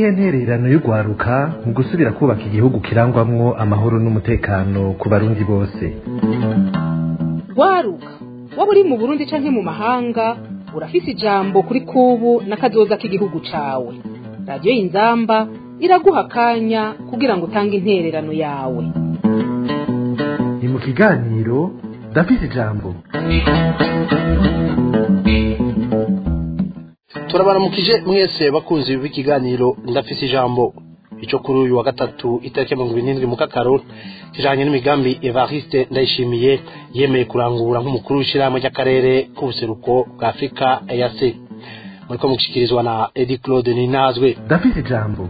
niyihe ntererano y'urwaruka mu gusubira kubaka igihugu kirangwamwo amahoro n'umutekano ku barundi bose rwaruka waba uri mu burundi canke mu mahanga urafise ijambo kuri kubu n'akazoza k'igihugu cawe radiyo y'inzamba iraguha akanya kugira ngo utange intererano yawe ni mu kiganiro ndafise ijambo turabaramukije mwese bakunzi b'ikiganiro ndafise ijambo ico kuri uyu wa gatatu itariki mirongo irindwi mu kakaro kijanye n'imigambi evariste ndayishimiye yemeye kurangura nk'umukuru w'ishirahamwe ry'akarere k'ubuseruko bwa afurika eac muriko mushikirizwa na edi claude ninazwe ndafise ijambo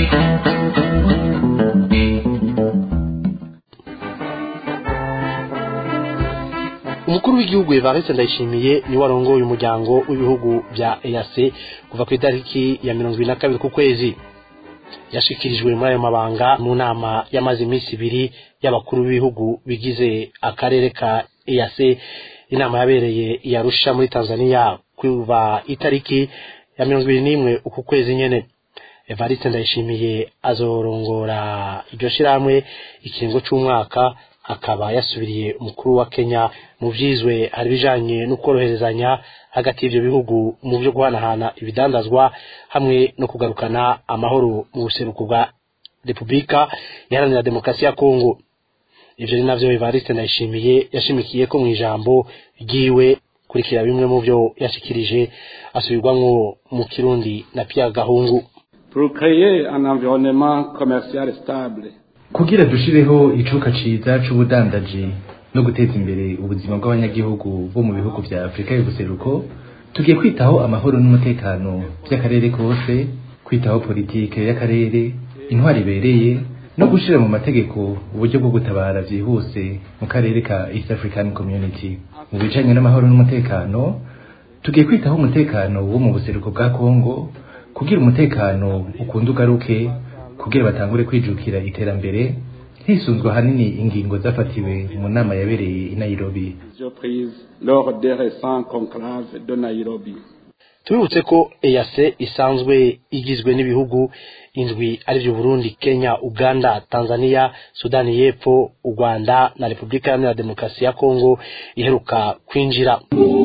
umukuru w'igihugu evariste ndayishimiye niwe arongoye umuryango w'ibihugu bya eac kuva ku itariki ya mirongo ibiri na kabiri ku kwezi yashikirijwe muri ayo mabanga mu nama yamaze iminsi ibiri y'abakuru b'ibihugu bigize akarere ka eac inama yabereye i arusha muri tanzania kuva itariki ya mirongo ibiri n'imwe uku kwezi nyene evariste ndayishimiye azorongora iryo shirahamwe ikiringo c'umwaka akaba yasubiriye umukuru wa kenya mu vyizwe hari bijanye no koroherezanya hagati y'ivyo bihugu mu vyo guhanahana ibidandazwa hamwe no kugarukana amahoro mu buseruko bwa repubulika iharanira demokarasi ya kongo ivyo ni navyo evariste ndayishimiye yashimikiye ko mw'ijambo ryiwe kurikira bimwe mu vyo yashikirije asubirwamwo mu kirundi na pierre gahungu pour créer un environnement commercial stable kugira dushireho icuka ciza c'ubudandaji no guteza imbere ubuzima bw'abanyagihugu bo mu bihugu vya afurika y'ubuseruko tugiye kwitaho amahoro n'umutekano vy'akarere kose kwitaho politike y'akarere intwari ibereye no gushira mu mategeko uburyo bwo gutabara vyihuse mu karere ka east african community mu bijanye n'amahoro n'umutekano tugiye kwitaho umutekano wo mu buseruko bwa kongo kugira umutekano ukunda ugaruke kugira batangure kwijukira iterambere hisunzwe ahanini ingingo zafatiwe mu nama yabereye i Nairobi prises lors des récents conclaves de Nairobi. tubibutse ko EAC isanzwe igizwe n'ibihugu indwi arivyo Burundi, Kenya, Uganda, Tanzania, Sudani y'Epfo, u Rwanda na Repubulika Iharanira Demokarasi ya Kongo iheruka kwinjira.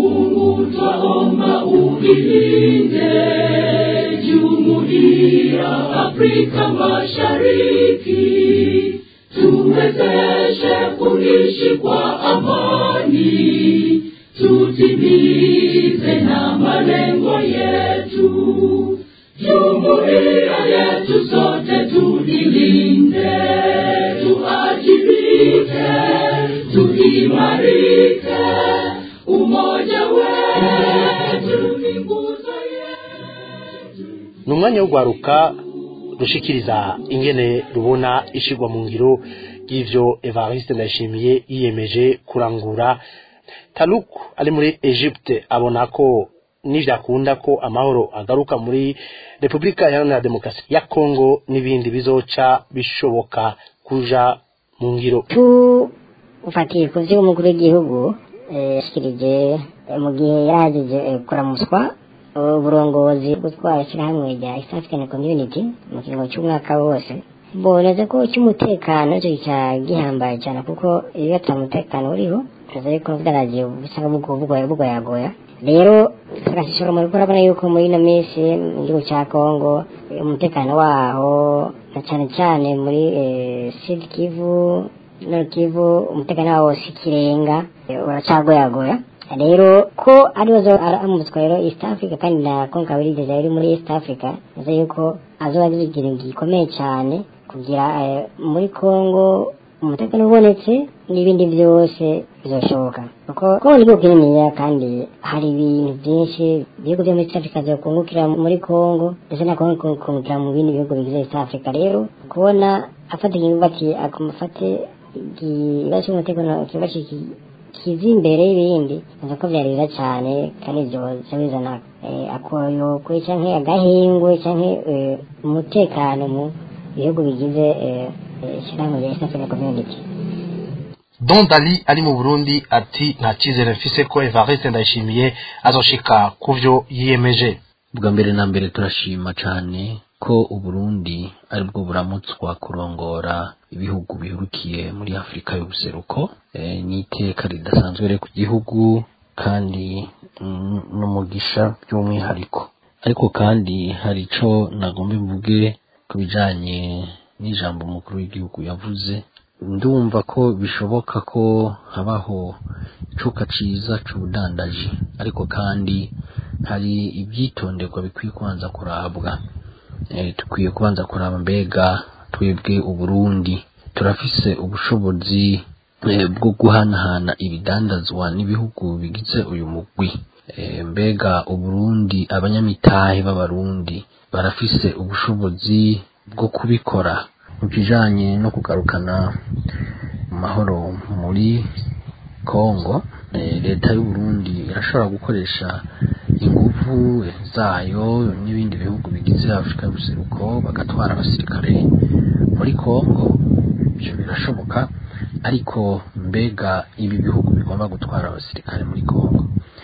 Afrika Mashariki tuwezeshe kuishi kwa amani, tutimize na malengo yetu. Jumuiya yetu sote tulilinde, tuajibike, tuimarike, umoja wetu ni nguzo yetu. ni umwanya wo guharuka rushikiriza ingene rubona ishigwa mu ngiro y'ivyo evariste ndayishimiye yiyemeje kurangura taluk ari muri egypte abona ko nivyakunda ko amahoro agaruka muri repubulika iharanira demokarasi ya kongo n'ibindi bizoca bishoboka kuja mu ngiro ufatiye ku vyo umukuru w'igihugu eh, yashikirije eh, mu gihe yarahejeje eh, kuramuswa uburongozi gutwara ishyirahamwe rya East African Community mu kiringo cy'umwaka wose boneze ko cy'umutekano cyo cya gihambaye cyane kuko iyo ata mutekano uriho tuzi yuko bwaragiye usanga bugoye bugoyagoya rero tugashishora mu gukora abona yuko muri ino minsi mu gihugu cya Congo umutekano waho na cyane cyane muri eh, Sud Kivu Nord Kivu umutekano wawo si kirenga eh, uracagoyagoya rero ko ariwe zo aramutswa rero East Africa kandi na konka wirigeze yari muri East Africa nzi yuko azoba agize ikintu gikomeye cyane kugira eh, muri Congo umutekano ubonetse n'ibindi byose bizoshoboka kuko Congo ni igihugu kininiya kandi hari ibintu byinshi ibihugu byo muri East Africa byokungukira muri Congo ndetse na Congo kungukira mu bindi bihugu bigize East Africa rero kubona afata ikintu bati akumufate ikibazo cy'umutekano kibazo kiza imbere y'ibindi nzi ko byarira cyane kandi ibyo bizana akoyokwe cyangwa agahingwe cyangwa umutekano mu bihugu bigize ishyirahamwe rya east african community Don Dali ari mu Burundi ati nta cyizere mfise ko Evariste Ndayishimiye azoshika kuvyo yiyemeje bwa mbere na mbere turashima cyane ko uburundi ari bwo buramutswa kurongora ibihugu bihurukiye muri afurika y'ubuseruko e, ni iteka ridasanzwe rero ku gihugu kandi mm, n'umugisha by'umwihariko ariko kandi hari ico nagomba mvuge ku bijanye n'ijambo umukuru w'igihugu yavuze ndumva ko bishoboka ko habaho icuka ciza c'ubudandaji ariko kandi hari ibyitonderwa bikwiye kubanza kurabwa e, dukwiye kubanza kuraba mbega twebwe uburundi turafise ubushobozi e, bwo guhanahana ibidandazwa n'ibihugu bigize uyu mugwi e, mbega uburundi abanyamitahe b'abarundi barafise ubushobozi bwo kubikora mu kijanye no kugarukana amahoro muri kongo e, leta y'uburundi irashobora gukoresha inguvu zayo n'ibindi bihugu bigize afurika y'ubuseruko bagatwara abasirikare muri kongo ibyo birashoboka ariko mbega ibi bihugu bigomba gutwara abasirikare muri kongo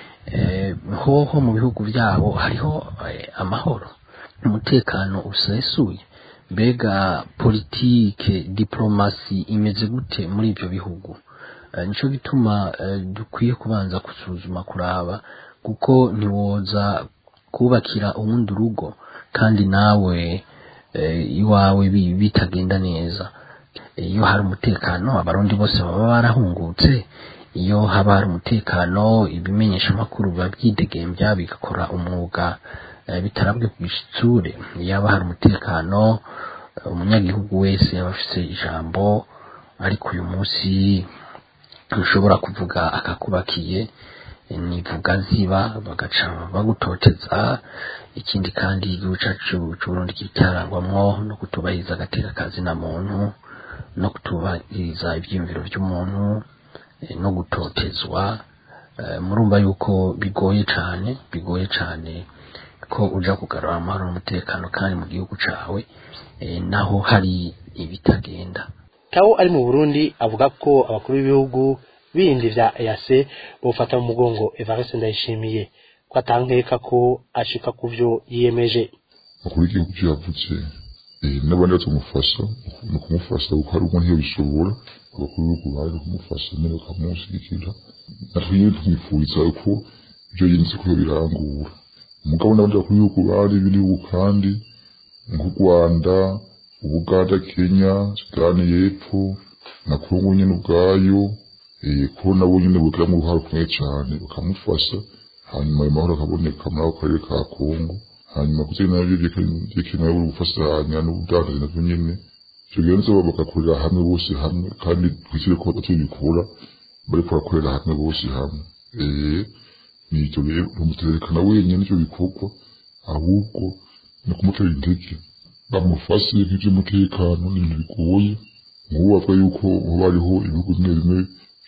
e, hoho mu bihugu byabo hariho e, amahoro umutekano usesuye mbega politike diplomasi imeze gute muri ibyo bihugu Eh, nico gituma eh, dukwiye kubanza gusuzuma kuraba kuko ntiwoza kubakira uwundi urugo kandi nawe eh, iwawe bi- bitagenda neza iyo hari umutekano abarundi bose baba barahungutse iyo haba hari umutekano ibimenyesha amakuru biba byidegembya bigakora umwuga eh, bitarabwe ku gitsure yaba hari umutekano eh, umunyagihugu wese yaba afise ijambo ariko uyu munsi ntushobora kuvuga akakubakiye eh, nivuga ziba bagaca bagutoteza ikindi kandi igihugu cacu c'uburundi kitarangwamwo no kutubahiriza agateka kazi na muntu no kutubahiriza ivyiyumviro vy'umuntu eh, no gutotezwa eh, murumva yuko bigoye cane bigoye cane ko uja kugarura amahoro n'umutekano kandi mu gihugu cawe eh, naho hari ibitagenda Tao ari mu Burundi avuga ko abakuru b'ibihugu bindi vya EAC bofata mu mugongo Evariste Ndayishimiye ko atankeka ko ashika ku vyo yiyemeje umukuru w'igihugu ivyo yavuze eh, n'abandi batamufasha ni ukumufasha kuko hari umwe ntiyabishobora abakuru b'ibihugu baje kumufasha nyene bakamushyigikira natwe nyene tumwifuriza ko ivyo yinze ko birangura umugabo n'abandi bakuru b'ibihugu bari b'ibihugu kandi nk'u Rwanda Ubuganda Kenya Sudani y'Epfo na Kongo nyene ubwayo eh, ko nabo nyene bogiramwo uruhare rukomeye cane bakamufasha hanyuma ayo mahoro akaboneka muri ako karere ka Kongo hanyuma kugira navyo vyekenewe buri gufashanya n'ubudandaji navyo nyene ivyo birenze bagakorera hamwe bose hamwe kandi twizere ko batazobikora bariko barakorera hamwe bose hamwe eh nivyo rero ntumuterekana wenyene ivyo bikorwa ahubwo ni kumutera intege bamufashe nk'ivy'umutekano n'ibintu bigoye nk'ubu bavuga yuko hoba hariho ibihugu bimwe bimwe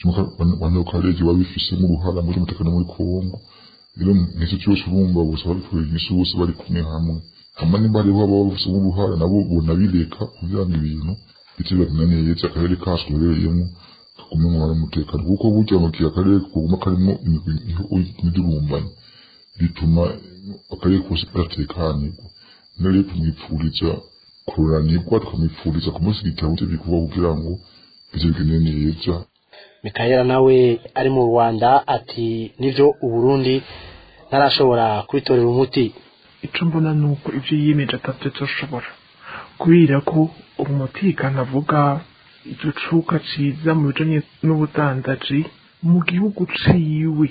bano karere biba bifisemo uruhara muri umutekano muri Kongo rero n'icyo cyose urumva bose babikorera inyishu bose bari kumwe hamwe hama nimba hariho ababa bafisemo uruhara nabo bonabireka kugira ngo ibintu bice bimeze neza akarere kacu tubereyemo kagume mu umutekano kuko burya mu gihe akarere kuguma karimo imidurumbanye bituma akarere kose karatekanirwa rero rero tumwipfuriza kururanirwa tukamwipfuriza kumushyigikira mu byo bikorwa kugira ngo bize bigende neza Mikayela nawe ari mu Rwanda ati nivyo Uburundi ntarashobora kwitorera umuti icyo mbona ni uko ibyo yiyemeje atabyo tushobora kubera ko umutekano avuga igicuka ciza mu bijanye n'ubudandaji mu gihugu ciwe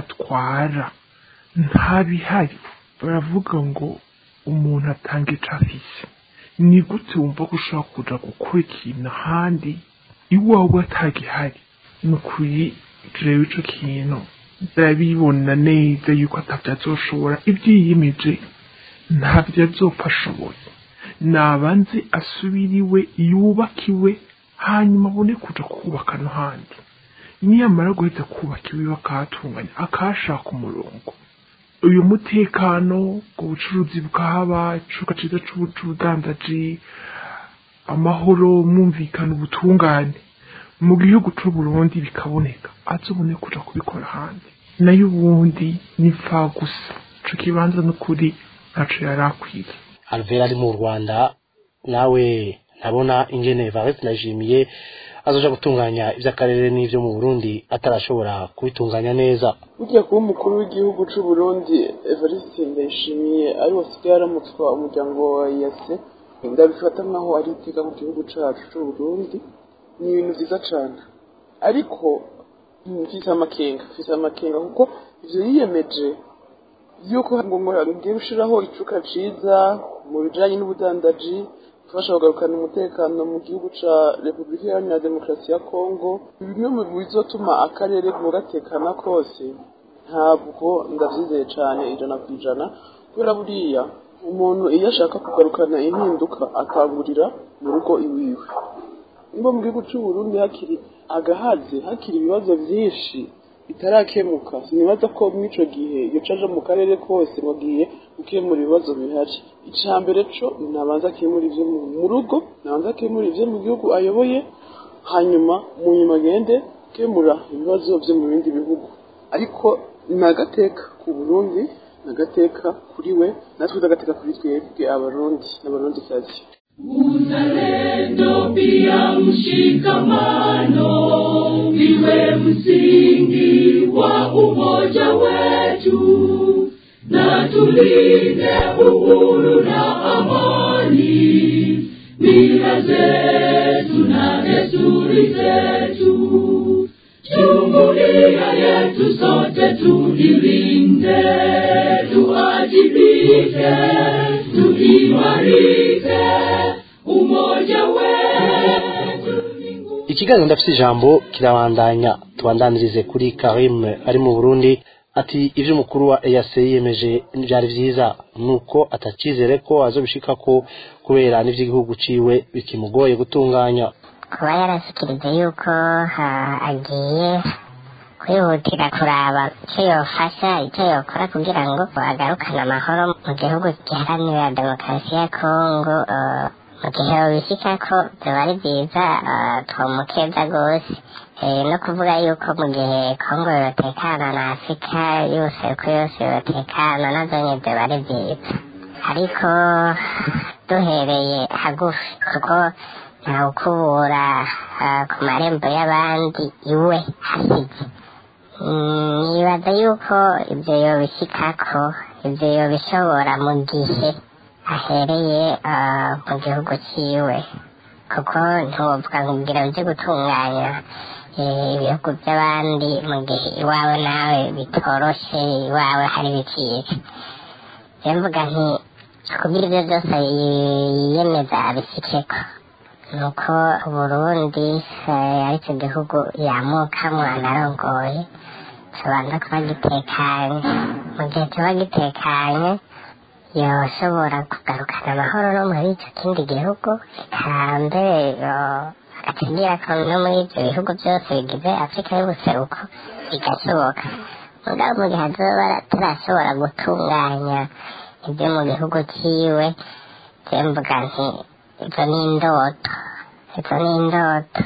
atwara nta bihari baravuga ngo umuntu atanga ico afise ni gute wumva ko ushobora kuja gukora ikintu ahandi iwawe atagihari ni ukuri jewe ico kintu ndabibona neza yuko atavyo azoshobora ibyo yiyemeje ntabyo azopfa ashoboye nabanze asubiriwe yubakiwe hanyuma abone kuja kubaka no handi niyamara guhita kubaka iwe bakahatunganya akahashaka umurongo uyu mutekano ubwo bucuruzi bwahaba icuka ciza c'ubudandaji amahoro mwumvikana ubutungane mu gihugu c'uburundi bikaboneka azobone kuja kubikora ahandi nayo ubundi ni gusa ico kibanza n'ukuri ntaco yari akwiye alvera ari mu rwanda nawe ntabona ingene varese ndayishimiye azoja gutunganya ivy'akarere n'ivyo mu burundi atarashobora kubitunganya neza burya kuba umukuru w'igihugu c'u Burundi Evariste Ndayishimiye ari wasigaye aramutswa umuryango wa yase ndabifata nkaho ari iteka mu gihugu cacu c'u Burundi ni ibintu vyiza cane ariko mfise amakenga mfise amakenga kuko ivyo yiyemeje yuko ngo ngo ngiye gushiraho icuka ciza mu bijanye n'ubudandaji gufasha kugarukana umutekano mu gihugu ca Repubulika Iharanira Demokarasi ya Kongo bimwe mu bizotuma akarere gatekana kose ntabwo ndavyizeye cane ijana ku ijana kubera buriya umuntu iyo ashaka kugarukana impinduka akangurira mu rugo iwiwe nimba mu gihugu c'u Burundi hakiri agahaze hakiri ibibazo vyinshi bitarakemuka sinibaza ko mw'ico gihe yoca aja mu karere kose ngo agiye gukemura ibibazo bihari ica mbere co nabanza akemura ivyo mu rugo nabanza akemura ivyo mu gihugu ayoboye hanyuma mu nyuma agende gukemura ibibazo vyo mu bindi bihugu ariko ni agateka ku burundi ni agateka kuri we natwe agateka kuri twebwe abarundi n'abarundikazi Uzalendo pia mshikamano iwe msingi wa umoja wetu, na tulinde uhuru na amani, mila zetu na desturi zetu. Jumuiya yetu sote tulilinde, tuajibike, tuimarike, umoja wetu ikiganiro ndafise ijambo kirabandanya tubandanirize kuri karim ari mu burundi ati ivyo umukuru wa EAC yiyemeje vyari vyiza nuko atacizere ko azobishikako kubera n'ivy'igihugu ciwe bikimugoye gutunganya kuba yarashikirije yuko ah, agiye kwihutira kuraba icyo yofasha icyo yokora kugira ngo agarukane amahoro mu gihugu giharanira demokarasi ya kongo ah, mu gihe babishikako biba ari byiza ah, twomukeza rwose Eh, no kuvuga yuko mu gihe kongo yotekana na afurika yose uko yose yotekana nazo nyine biba ari byiza ariko duhereye hagufi kuko ntawukubura ah, ku marembo y'abandi iwe hasize Mm, nibaza yuko ibyo yobishikako ibyo yobishobora mu gihe ahereye ah, mu gihugu ciwe kuko ntiwovuga nkubwira uje gutunganya eh, ibihugu by'abandi mu gihe iwawe nawe bitoroshe iwawe hari bicika rero mvuga nti kugira ibyo byose yiyemeza abishikeko nuko uburundi eh, ari cyo gihugu yamukamwo anarongoye tubanza kuba gitekanye mu gihe kiba gitekanye yoshobora kugarukana amahoro no muri icyo kindi gihugu eka mbere yo- agategera ko no muri ibyo bihugu byose bigize afurika y'ubuseruko bigashoboka mugabo mu gihe azoba turashobora gutunganya ibyo mu gihugu ciwe je mvuga nti izo ni indoto izo ni indoto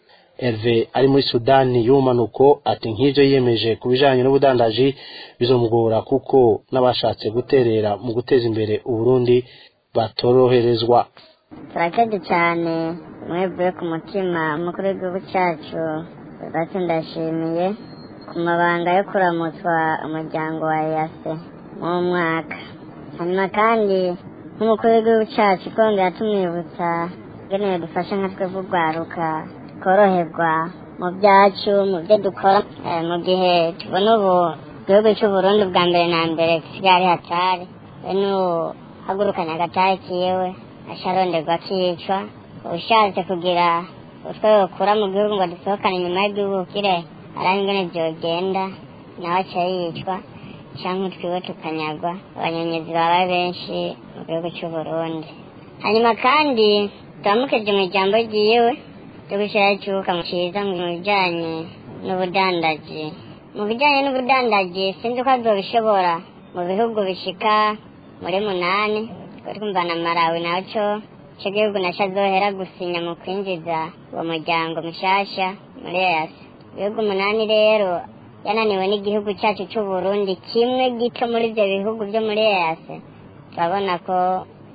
Herve ari muri Sudani y'ubumanuko ati nk'ivyo yiyemeje ku bijanye n'ubudandaji bizomugora kuko n'abashatse guterera mu guteza imbere Uburundi batoroherezwa turakeje cyane mwevuye ku mutima umukuru w'igihugu cyacu bati ndashimiye ku mabanga yo kuramutswa umuryango wa yase mu mwaka hanyuma kandi nk'umukuru w'igihugu cyacu kongera tumwibutsa ngenewe dufashe nka twebwe urwaruka tworoherwa mu byacu mu byo dukora Eh, mu gihe tubona ubu igihugu cy'uburundi bwa mbere na mbere gisigaye ari hatari bene ubu hagurukanye agatari kiwe asharonderwa akicwa ushatse kugira utwo yokura mu gihugu ngo dusohokane inyuma y'igihugu kire araba ingene vyogenda nawe aca yicwa canke utwiwe tukanyagwa abanyonyezi baba benshi mu gihugu c'uburundi hanyuma kandi turamukeje mu ijambo ryiwe ryo gushira icuka mu ciza mu bijanye n'ubudandaji mu bijanye n'ubudandaji sinzi ko azobishobora mu bihugu bishika muri munani twari twumva na marawi naco ico gihugu naco azohera gusinya mu kwinjiza uwo muryango mushasha muri EAC ibihugu umunani rero yananiwe n'igihugu cyacu c'uburundi kimwe gito muri ivyo bihugu vyo muri EAC turabona ko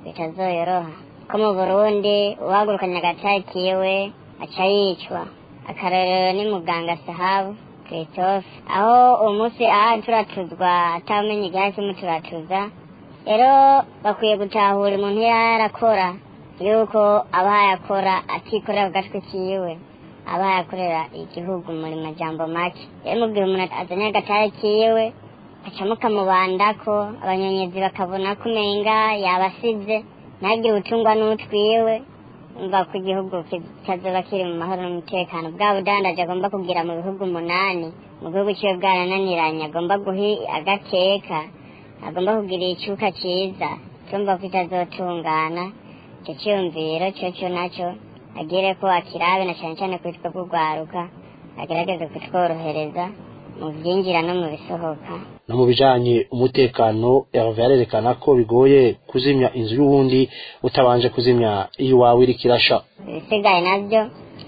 bitazoyoroha ko mu burundi uwahagurukanye agatari kiwe aca yicwa akarorero ni muganga sahabu christophe aho uwo munsi aha turatuzwa atamenya igihari kimuturatuza rero bakwiye gutahura umuntu yarakora yuko aba yakora atikorera ku gatwe kiwe aba yakorera igihugu muri majambo make rero mubwira umuntu azanye agatare kiwe acamo kamubandako abanyonyezi bakabona ko umenga yabasize ntagire utungwa n'utwiwe umva ko igihugu kitazoba kiri mu mahoro n'umutekano bwa budandaje agomba kugira mu bihugu umunani mu gihugu ciwe bwarananiranye agomba guha agateka agomba kugira icuka ciza tumva ko itazotungana ico ciyumviro coco naco agire ko akirabe na cane cane kwitwa kugwaruka agerageze kutworohereza mu vyinjira no mu bisohoka no mu bijanye umutekano Hervé arerekana ko bigoye kuzimya inzu y'uwundi utabanje kuzimya iyiwawe iriko irasha ibisigaye navyo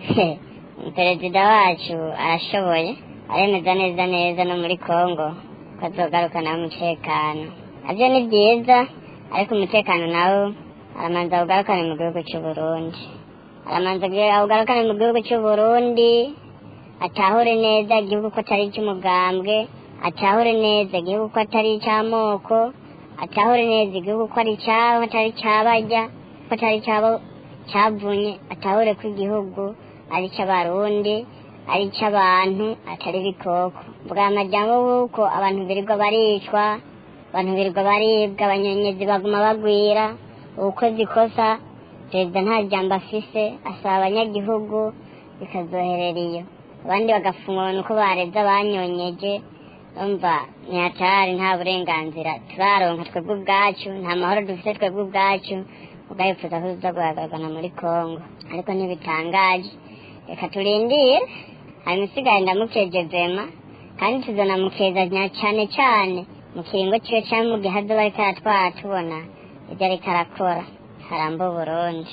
perezida wacu arashoboye aremeza neza neza no muri kongo ko azogarukana umutekano navyo ni vyiza ariko umutekano nawo aramanza awugarukane mu gihugu c'uburundi aramanza awugarukane mu gihugu c'uburundi atahure neza igihugu ko atari icy'umugambwe atahure neza igihugu ko atari icy'amoko atahure neza igihugu ko ari icyabo atari icy'abarya ko atari icyabo cyavunye atahure ko igihugu ari icy'abarundi ari icy'abantu atari ibikoko bwa majyamo w'uko abantu birirwa baricwa abantu birirwa baribwa abanyonyezi baguma bagwira ubukozi ikosa perezida nta jambo afise asaba abanyagihugu bikazoherera iyo abandi bagafungwa uko bareze abanyonyeje umva ntihatari nta burenganzira turaronka twebwe ubwacu nta mahoro dufite twebwe ubwacu ubwayifuza ko tuza guhagaragana muri kongo ariko ntibitangaje reka turindire hanyuma isigaye ndamukeje vema kandi tuzanamukeza cyane cyane mu kiringo ciwe cyangwa mu gihe azoba ariko aratwara tubona ibyo ariko arakora haramba uburundi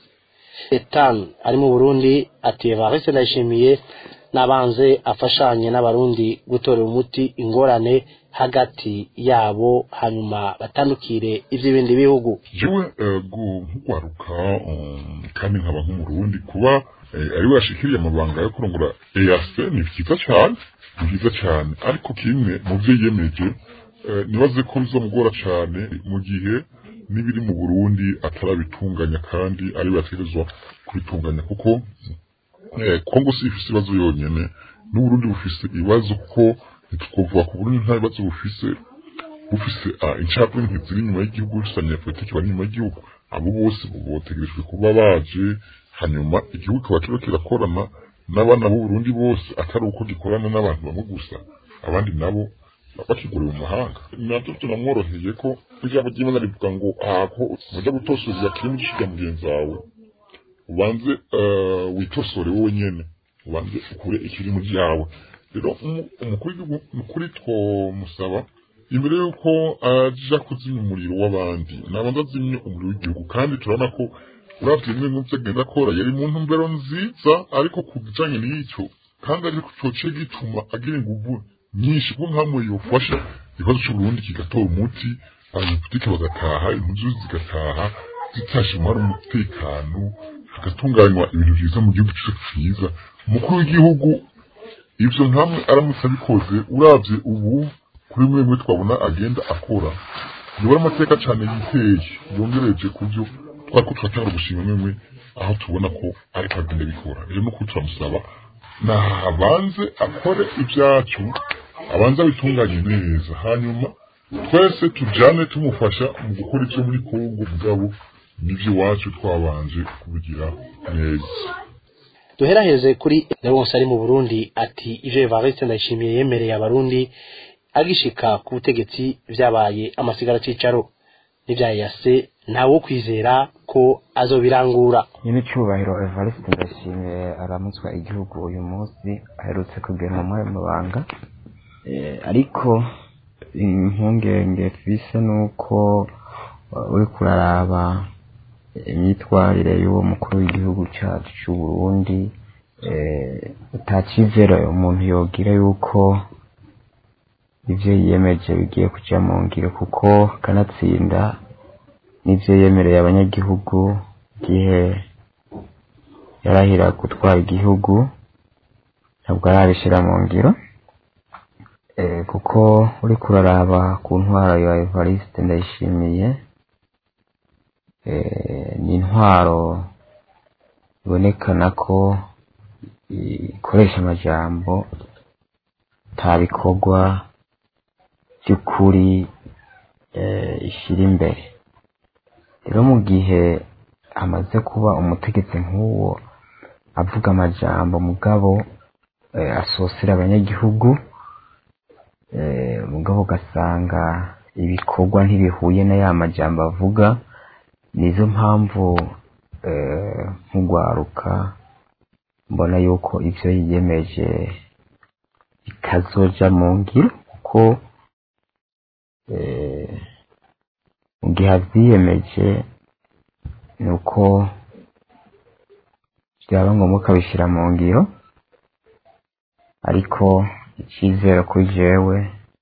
etanu ari mu burundi ati evariste ndayishimiye n'abanze afashanye n'abarundi gutorera umuti ingorane hagati yabo hanyuma batandukire iby'ibindi bihugu jewe nk'ugwaruka kandi nkaba nk'umurundi kuba ari we yashikiriye amabanga yo kurongora eyase ni byiza cyane ni byiza cyane ariko kimwe mu byo yiyemeje nibaze ko bizamugora cyane mu gihe n'ibiri mu burundi atarabitunganya kandi ari we yategerezwa kubitunganya kuko kongo si ifise ibibazo yonyene n'uburundi bufise ibibazo kuko ntitwovuga ku burundi nta bibazo bufise bufise incabwenge ntiziri inyuma y'igihugu bufisanye politiki bari inyuma y'igihugu abo bose botegerejwe kuba baje hanyuma igihugu kikaba kiba kirakorana n'abana b'uburundi bose atari uko gikorana n'abantu bamwe gusa abandi nabo bakiguriwe mu mahanga nabyo tunamworoheye ko ijambo ry'imana rivuga ngo ahako mujya gutosorera kiri mu gishiga mugenzi wawe ubanze witosore wowe nyene ubanze ukure ikiri mu ryawe rero umukuru w'igihugu nukuri twomusaba imbere y'uko aja kuzimya umuriro w'abandi nabanza azimye umuriro w'igihugu kandi turabona ko uravye bimwe mu vyo agenda akora yari mu ntumbero nziza ariko ku bijanye n'icyo kandi ariko coce gituma agira inguvu nyinshi kuko nkamwe yofasha ikibazo c'uburundi kigatora umuti abanyapolitike bagataha impuzu zigataha zitashe umubare umutekano hagatunganywa ibintu vyiza mu gihugu cyacu ciza umukuru w'igihugu ivyo nkamwe aramutse abikoze uravye ubu kuri mwe mwe twabona agenda akora yobora amateka cane yiteye yongereje ku vyo twariko turatanga gushima mwemwe aho tubona ko ariko agenda bikora rero nuko turamusaba nabanze akore ibyacu abanza bitunganye neza hanyuma twese tujane tumufasha mu gukora ivyo muri kongo mugabo n'ivyo iwacu twabanje kubigira neza duheraheze kuri Leonce ari mu Burundi ati ivyo Evariste ndayishimiye yemereye abarundi agishika ku butegetsi vyabaye amasigara cicaro n'ivyayase ntawo kwizera ko azobirangura nyine cyubahiro Evariste ndashimiye aramutswa igihugu uyu munsi aherutse kugenwa mu mabanga ariko impungenge twise nuko uri kuraraba imyitwarire y'uwo mukuru w'igihugu cyacu cy'u Burundi utakizera umuntu yogira yuko ibyo yiyemeje bigiye kujya mu ngiro kuko kanatsinda n'ibyo yemereye abanyagihugu igihe yarahira gutwara igihugu ntabwo arabishyira mu ngiro Eh, kuko uri kuraraba ku ntwaro ya evariste ndayishimiye eh, ni intwaro ibonekana ko ikoresha amajambo nta bikorwa by'ukuri eh, ishyira imbere rero mu gihe amaze kuba umutegetsi nk'uwo avuga amajambo mugabo eh, asosera abanyagihugu eh, mugabo ugasanga ibikorwa ntibihuye na ya majambo avuga nizo mpamvu eh, nk'ugwaruka mbona yuko ivyo yiyemeje bitazoja mu ngiro kuko eh, mu gihe avyiyemeje ni uko byaba ngombwa ukabishyira mu ngiro ariko icyizere kuri jewe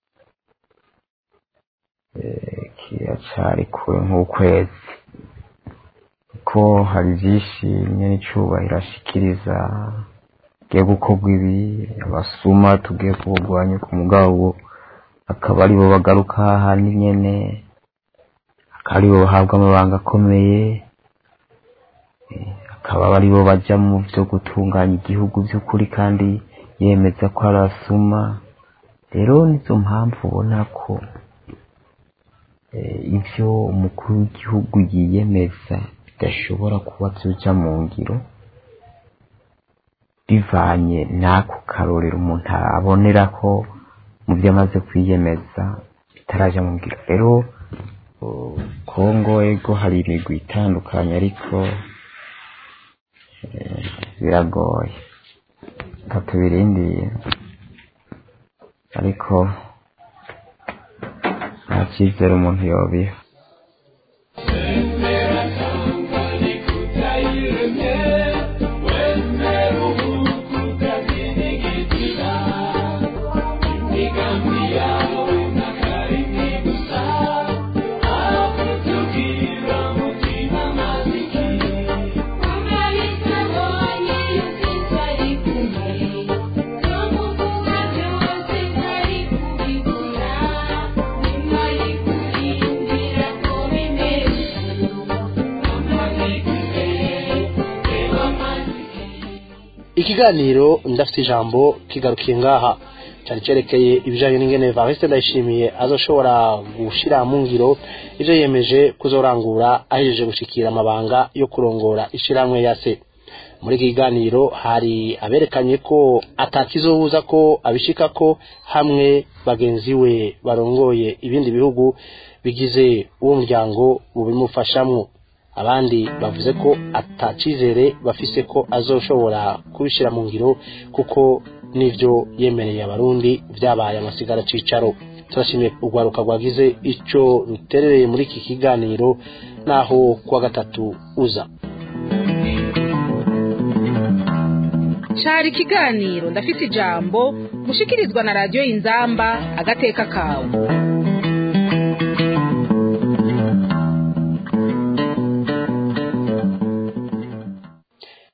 eh, kiracari kure nk'ukwezi kuko hari byinshi nyene icubahiro ashikiriza tugiye gukorwa ibi abasuma tugiye kuburwanya ku mugabo akaba aribo bagaruka hahandi nyene akaba aribo bahabwa amabanga akomeye eh, akaba aribo baja mu vyo gutunganya igihugu vy'ukuri kandi yemeza ko ari asuma rero nizo mpamvu ubona ko eh, ivyo umukuru w'igihugu yiyemeza bidashobora kuba vyoja mu ngiro bivanye n'ako karorero umuntu abonera ko mu byo amaze kwiyemeza bitaraja mu ngiro rero uh, kongo ego hari imigwi itandukanye ariko eh, biragoye reka tubirindire ariko nta cyizere umuntu yobiha ikiganiro ndafite ijambo kigarukiye ngaha cyari cyerekeye ibijyanye n'ingene Evariste ndayishimiye azoshobora gushyira mu ngiro ibyo yemeje kuzorangura ahejeje gushikira amabanga yo kurongora ishyirahamwe ya se muri iki kiganiro hari aberekanye ko atakizobuza ko abishika ko hamwe bagenzi we barongoye ibindi bihugu bigize uwo muryango bubimufashamwo abandi bavuze ko atacizere bafise ko azoshobora kubishyira mu ngiro kuko n'ibyo yemereye abarundi byabaye amasigara cicaro turashimiye urwaruka rwagize icyo ruterereye muri iki kiganiro naho kuwa gatatu uza cari ikiganiro ndafise ijambo mushikirizwa na radiyo inzamba agateka kawe